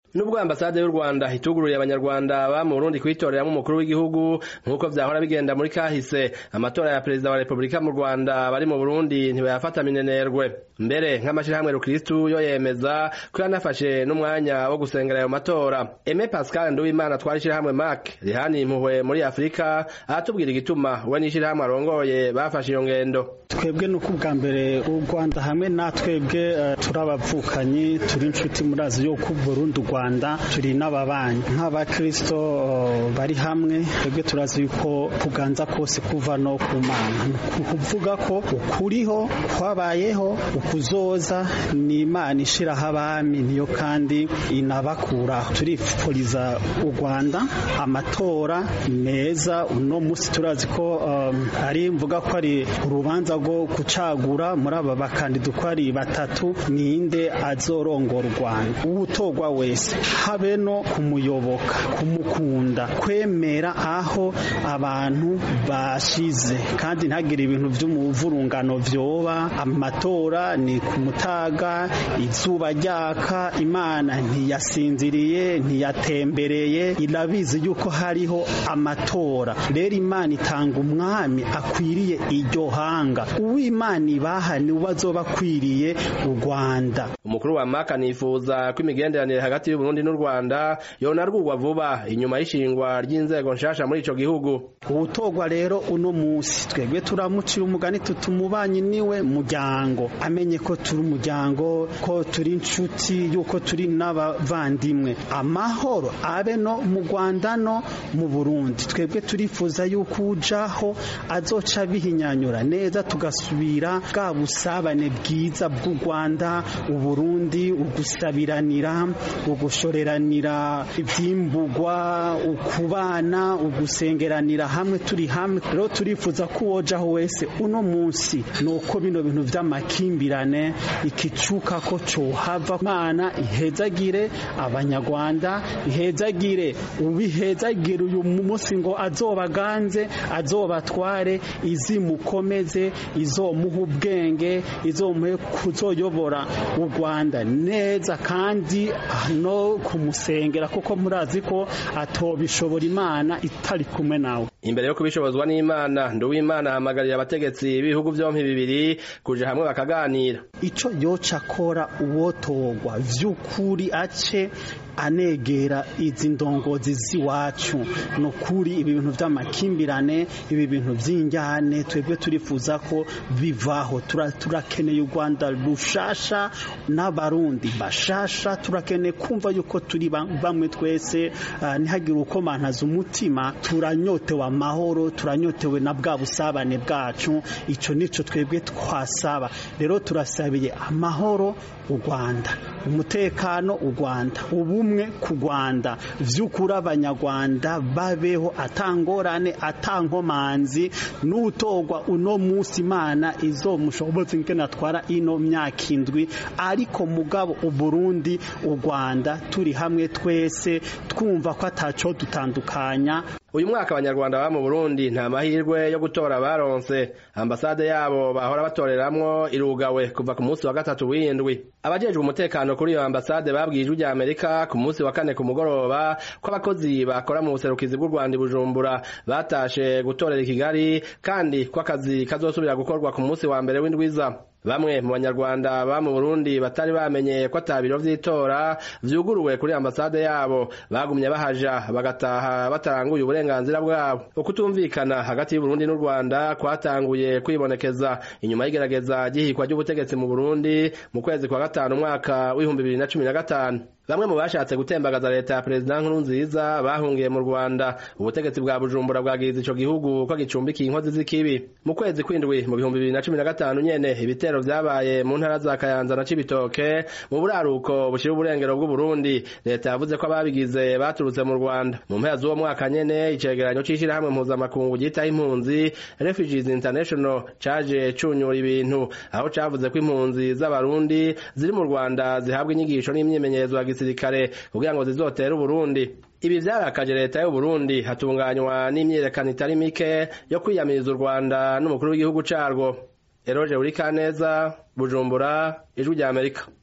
nubwo ambasade y'u Rwanda itugururiye abanyarwanda ba mu Burundi kwitoreramwo umukuru w'igihugu nk'uko vyahora bigenda muri kahise amatora ya perezida wa Repubulika mu Rwanda bari mu Burundi ntibayafata minenerwe mbere nk'amashirahamwe rukristu yo yemeza ko yanafashe n'umwanya wo gusengera ayo matora Aime Pascal Nduwimana twari ishirahamwe MAC rihani impuhwe muri Afurika aratubwira igituma we n'ishirahamwe arongoye bafashe iyo ngendo twebwe nuko ubwa mbere u Rwanda hamwe natwebwe uh, turabavukanyi turi inshuti murazi yo ku Burundi Rwanda turi n'ababanyi nk'abakristo uh, bari hamwe twebwe turazi yuko kuganza kose kuva no ku Mana kuvuga ko ukuriho kwabayeho ukuzoza ni Imana ishiraho abami niyo kandi inabakuraho turifuriza u Rwanda amatora meza uno musi turazi ko um, ari mvuga ko ari urubanza rwo gucagura muri aba bakandida uko ari batatu ninde azorongora u Rwanda uwutogwa wese habe no kumuyoboka kumukunda kwemera aho abantu bashize kandi ntagire ibintu vy'umuvurungano vyoba amatora ni ku mutaga izuba ryaka imana ntiyasinziriye ntiyatembereye irabizi yuko hariho amatora rero imana itanga umwami akwiriye iryo hanga uw'imana ibaha ni we azoba akwiriye u rwanda umukuru wa maka nifuza ko imigenderanire hagati y'uburundi n'u rwanda yonarwurwa vuba inyuma y'ishingwa ry'inzego nshasha muri ico gihugu uwutogwa rero uno musi twebwe turamucira umugani tutumubanyi niwe muryango amenye ko turi umuryango ko turi inshuti yuko turi n'abavandimwe amahoro abe no mu rwanda no mu burundi twebwe turifuza yuko ujaho azoca bihinyanyura neza tugasubira bwa busabane bwiza bw'u rwanda uburundi ugusabiranira ugushoreranira ivyimburwa ukubana ugusengeranira hamwe turi hamwe rero turifuza ko uwojaho wese uno munsi nuko bino bintu vy'amakimbirane ikicuka ko cohava mana ihezagire abanyarwanda ihezagire ubihezagire uyu munsi ngo azobaganze azobatware izimukomeze izomuha ubwenge izomuhe kuzoyobora u Rwanda neza kandi no kumusengera kuko murazi ko atobishobora imana itari kumwe nawe imbere yo kubishobozwa n'imana nduwimana ahamagariye abategetsi b'ibihugu vyompi bibiri kuja hamwe bakaganira ico yoca akora uwotogwa vy'ukuri ace anegera izi ndongozi z'iwacu ni ukuri ibi bintu vy'amakimbirane ibi bintu vy'injyane twebwe turifuza ko bivaho turakeneye u rwanda rushasha n'abarundi bashasha turakeneye kumva yuko turi bamwe twese ntihagire uko mantaza umutima turanyotewe amahoro turanyotewe na bwa busabane bwacu ico nico twebwe twasaba rero turasabiye amahoro u rwanda umutekano u rwanda ubumwe ku rwanda vy'ukuri abanyarwanda babeho atangorane atankomanzi n'utogwa uno musi imana izomushoboza ingene atwara ino myaka indwi ariko mugabo uburundi u rwanda turi hamwe twese twumva ko ataco dutandukanya uyu mwaka abanyarwanda baba mu burundi nta mahirwe yo gutora baronse ambasade yabo bahora batoreramwo irugawe kuva ku munsi wa gatatu w'indwi abajejwe umutekano kuri iyo ambasade babwiye ijwi rya amerika ku munsi wa kane ku mugoroba ko abakozi bakora mu buserukizi bw'u rwanda i bujumbura batashe gutorera i kigali kandi ko akazi kazosubira gukorwa ku munsi wa mbere w'indwiza bamwe mu banyarwanda ba mu Burundi batari bamenye ko atabiro vy'itora vyuguruwe kuri ambasade yabo bagumye bahaja bagataha bataranguye uburenganzira bwabo ukutumvikana hagati y'Uburundi n'u Rwanda kwatanguye kwibonekeza inyuma y'igerageza gihikwa ry'ubutegetsi mu Burundi mu kwezi kwa gatanu umwaka w'ibihumbi bibiri na cumi na gatanu bamwe mu bashatse gutembagaza leta ya perezida nkurunziza bahungiye mu rwanda ubutegetsi bwa bujumbura bwagiriza ico gihugu ko gicumbikiye inkozi z'ikibi mu kwezi kw'indwi mu bihumbi bibiri na cumi na gatanu nyene ibitero vyabaye mu ntara za kayanza na cibitoke mu buraruko bushira uburengero bw'uburundi leta yavuze ko ababigize baturutse mu rwanda mu mpera z'uwo mwaka nyene icegeranyo c'ishirahamwe mpuzamakungu ryitaho impunzi refugees international caje cunyura ibintu aho cavuze ko impunzi z'abarundi ziri mu rwanda zihabwa inyigisho n'imyimenyerezo ya gisirikare kugira ngo zizotere uburundi ibi vyarakaje leta y'u Burundi hatunganywa n'imyiyerekano itari mike yo kwiyamiriza u Rwanda n'umukuru w'igihugu carwo Eroje Urikaneza Bujumbura Ijwi rya Amerika